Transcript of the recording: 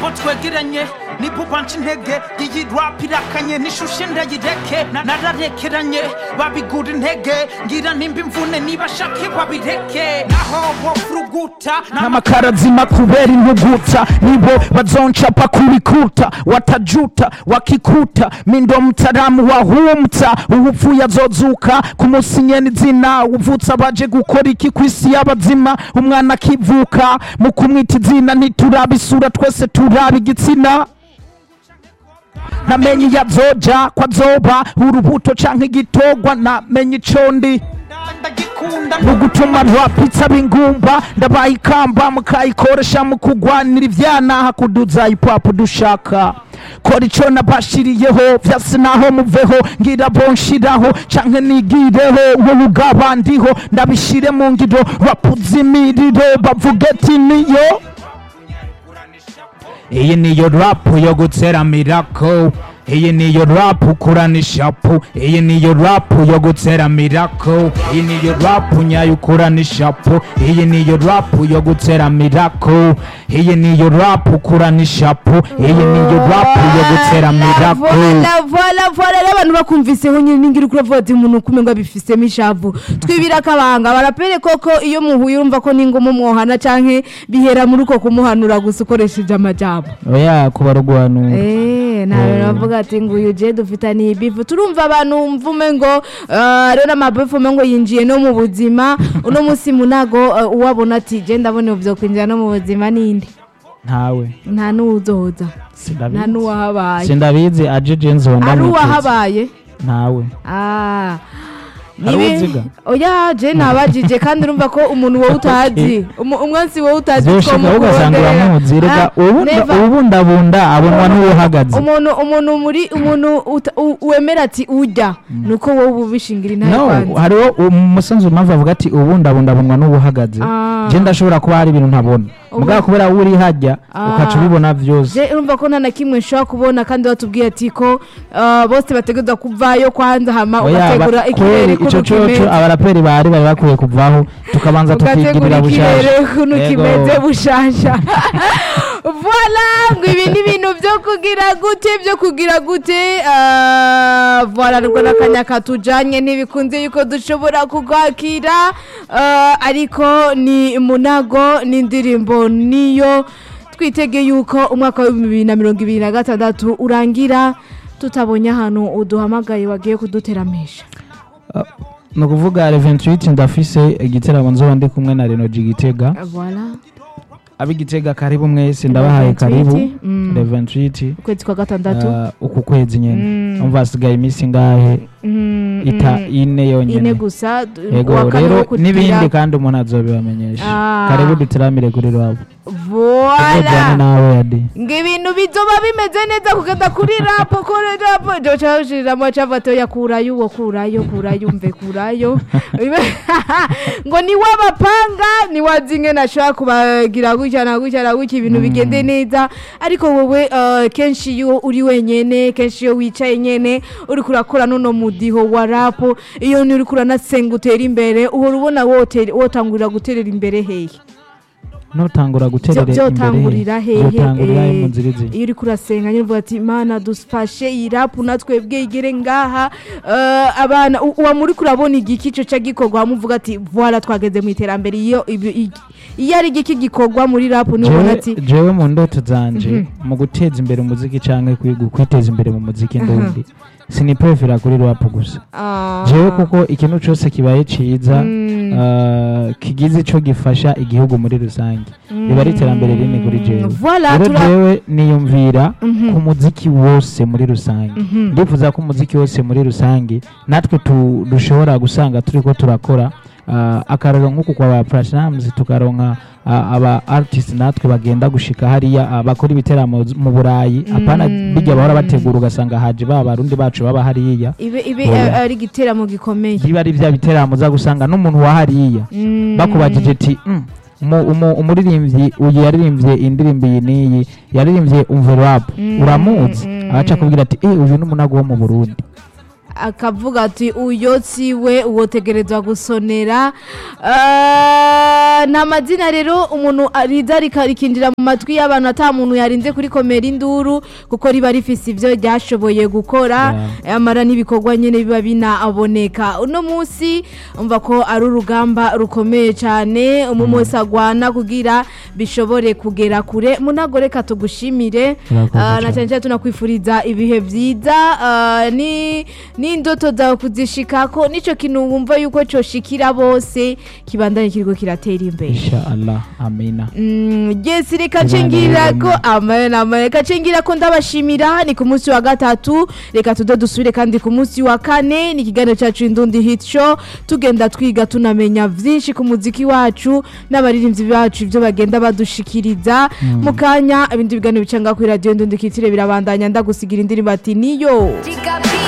abo twegeranye ni bubanca intege iyi rap irakanye n'ishusho ndayireke Na- nararekeranye babigura intege ngira nimba imvune niba shake babireke naho bofuruguta n'amakarazima kubera intuguta nibo bazoncapa kubikuta watajuta wakikuta mindo mtaramu wahumta uwupfuye azozuka kumusinyeni izina uvutse abaje gukora iki ku isi y'abazima umwana akivuka mu kumwita izina ntituraba isura twese turaba igitsina namenye iyo azoja ko azoba urubuto canke igitogwa namenye ico ndi ndagikunda mu gutuma rwapitsa b'ingumba ndabaye ikamba mukayikoresha mu kugwanira ivyana hakuduza ipapu dushaka kora ico nabashiriyeho vyase naho muveho ngira bonshiraho canke nigireho wowe ubwabandiho ndabishire mu ngiro bapuza imiriro bavuga ati niyo iyi niyo rapu yo gutera mirako iyi niyo rapu ukurana ishapu iyi niyo rapu yo gutera mirako iyi niyo rapu nyayo ukurana ishapu iyi niyo rapu yo gutera mirako iyi niyo rapu ukurana ishapu iyi niyo rapu yo gutera mirako vola vola vola rero abantu bakumviseho nyine ningira ukuri avuga ati umuntu ukume ngo abifisemo ishavu twibira akabanga barapere koko iyo muhuye urumva ko n'ingoma mwohana canke bihera muri uko kumuhanura gusa ukoresheje amajambo oya kuba rugwanura Eh, nawe bavuga ati ngo uyu je dufitaniye ibifu turumva abantu mvume ngo eh, rero n'amabifu ume ngo yinjiye no mu buzima uno munsi munago eh, uwabona ati je ndabona ivyo kwinjira no mu buzima ninde ntawe nta n'uwuzoza nta sindabizi n'uwahabaye sindabizi aje jenzi wenda ari mwiteze. uwahabaye ntawe Ah. Hari Nibi- uwuziga? oya je nabajije kandi urumva ko umuntu wowe utazi umu- umwansi wowe utazi zoshika ugasanga uramuzi rega ubundabunda abonwa n'uwuhagaze umuntu umuntu muri umuntu uta- u- wemera ati ujya nuko wowe ubishingira intare no kwanza hariho umusanzu mpamvu avuga ati ubundabunda abonwa n'uwuhagaze Ah. je ndashobora kuba hari ibintu ntabona mugabo kubera wowe uri hajya Ah. ukaca ubibona vyose je urumva ko nta na kimwe nshobora kubona kandi batubwiye ati ko ah, bose bategereza kuvayo kwanza hama Oya, ugategura ba- ikirere kweri ico kuno coco kimeze abaraperi bari bari bakwiye kuvaho tukabanza ugategura tukigirira ikirere bushasha kuno Yego. kimeze bushasha voila ngo ibi ni ibintu byo kugira gute byo kugira gute ah, voila nubwo n'akanya katujanye ntibikunze yuko dushobora kukwakira ah, ariko ni munago n'indirimbo niyo twitege yuko umwaka wa bibiri na mirongo ibiri na gatandatu urangira tutabonye ahantu uduhamagaye wagiye kuduteramisha ni ukuvuga le 28 ndafise igiteramo nzoba ndi kumwe na Renoji Gitega voila ab'igitega karibu mwese ndabahaye 28, karibu mm. le 28 ukwezi kwa gatandatu uh, uku kwezi nyene Mm. umva hasigaye iminsi ngahe Mm, ita mm. ine ine yonyene gusa d- yego uwa kane rero wo kugira- n'ibindi kandi umuntu azobibamenyesha Ah. karibu dutiramire kuri rwabo voila tuzojane nawe yadi ngo ibintu bizoba bimeze neza kugenda kuri rapo kuri rapo ndio cyashiriramo cyavato yakurayo uwo kurayo kurayo mve kurayo ngo ni wabapanga ni wazinge nashaka kubagira gutya na gutya na gutya ibintu bigende neza ariko wowe eh, kenshi iyo uri wenyene kenshi iyo wicaye nyene uri kurakora nuno mudiho wa rapo iyo ni uri kuranasenga utera imbere uhora ubona wote- wotangurira guterera imbere hehe nutangura guterera Byo- byotangurira imbere hehe byotangurira eh, mu nzira izi iyo uri kurasenga nyine uvuga ati mana dufashe iyi rapu natwebwe igere ngaha eh, abana u- uwa muri kurabona igiki cyo cya gikorwa wamuvuga ati voila twageze mu iterambere iyo ibi- igi- iyo ari igiki gikorwa muri rapu niwe ubona Jewe- ati jewe mu ndoto zanje mu guteza imbere umuziki canke kwiga kwiteza imbere mu muziki ndundi siniprefera kuri rap gusa ah, jewe kuko ikintu cose kibaye ciza uh, kigize ico gifasha igihugu muri rusange riba ari iterambere rinini kuri jewe voila rero tura jewe niyumvira ku muziki wose muri rusange ndifuza ko umuziki wose muri rusange natwe tu- dushobora gusanga turiko turakora uh, akararo nk'uku kwa ba platinums tukaronka uh, aba artist natwe bagenda gushika hariya uh, bakora ibiteramo z- mu burayi apana bijya bahora bategura ugasanga haje ba barundi bacu baba hariya ibe ibe Voila. eh, ari igiteramo gikomeye biba ari bya biteramo uza gusanga n'umuntu wa hariya Mm. bakubajije ati "Mm, umu- umu- umuririmbyi uyu yaririmbye indirimbo iyi n'iyi yaririmbye umverap uramuzi agaca akubwira ati eh uyu ni umunago wo mu burundi akavuga ati uyo siwe uwotegerezwa gusonera Eh, nta mazina rero umuntu riza rika- rikinjira mu matwi y'abantu ata muntu yarinze kuri komera induru kuko riba rifise ivyo ryashoboye gukora amara n'ibikorwa nyene biba binaboneka uno munsi umva ko ari urugamba rukomeye cyane umwe wese agwana kugira bishobore kugera kure munago reka tugushimire Urakoze Ah, na cane. cyane cyane tunakwifuriza ibihe byiza ah, ni n'indoto zawe kuzishikako nico kintu wumva yuko coshikira bose kibandanye kiriko kiratera imbere insha allah amina Mm, yes reka Imana cengira ko yiremye. amen amen reka cengira ko ndabashimira ni ku munsi wa gatatu reka tude dusubire kandi ku munsi wa kane ni ikiganiro cyacu indundi hit show tugenda twiga tunamenya vyinshi ku muziki wacu n'abaririmbyi bacu ibyo bagenda badushikiriza mu kanya ibindi biganiro bicanga kuri radio indundi kitire birabandanya ndagusigira indirimbo ati niyo